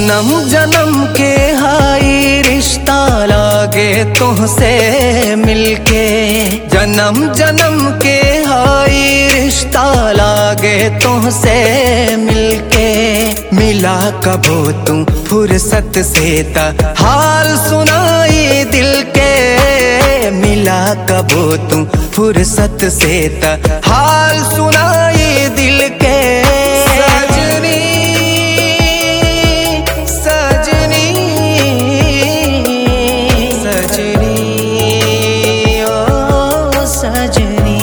जन्म जन्म के हाई रिश्ता लागे तुहसे मिलके जन्म जन्म के हाई रिश्ता लागे तुहसे मिलके मिला कबो तू फुर्सत से ता हाल सुनाई दिल के मिला कबो तू फुर्सत से ता हाल सुनाई दिल के सजनी सजनी सजनी ओ सजनी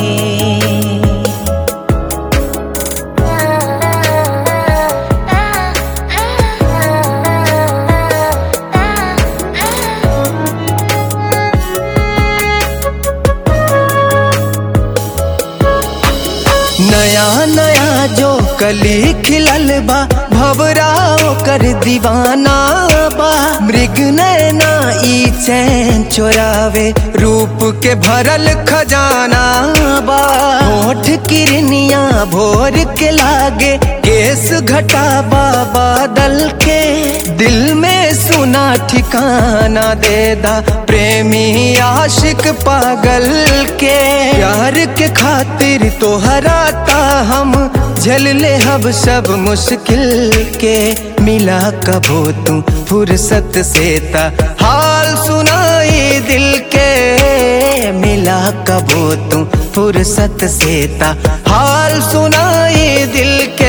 नया नया जो कली खिलल बा भवराओ कर दीवाना बा मृग नैना ई चैन चोरावे रूप के भरल खजाना बा होठ किरनिया भोर के लागे केस घटा बा बादल के दिल में सुना ठिकाना दे दा प्रेमी आशिक पागल के प्यार के खातिर तो हराता हम झल ले हब सब मुश्किल के मिला कबो तू फुर्सत से ता हाल सुनाई दिल के मिला कबो तू फुर्सत से ता हाल सुनाई दिल के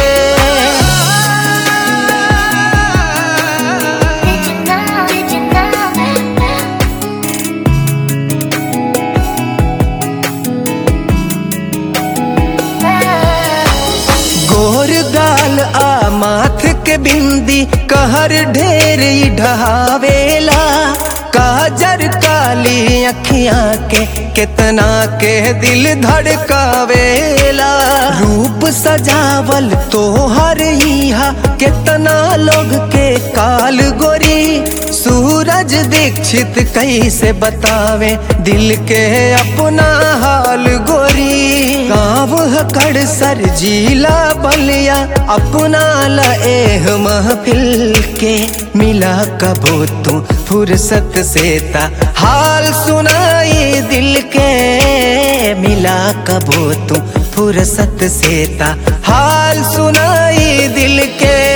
गोर गाल आ माथ के बिंदी कहर ढेर ही ढहावेला काजर काली अखियां के कितना के दिल धड़कावेला रूप सजावल तो हर इहा कितना लोग के काल गोरी सूरज दीक्षित कैसे बतावे दिल के अपना हाल गोरी गाँव हकड़ सर जिला बलिया अपना लएह महफिल के मिला कबो तू फुर्सत से ता हाल सुनाई दिल के मिला कबो तू फुर्सत से ता हाल सुनाई दिल के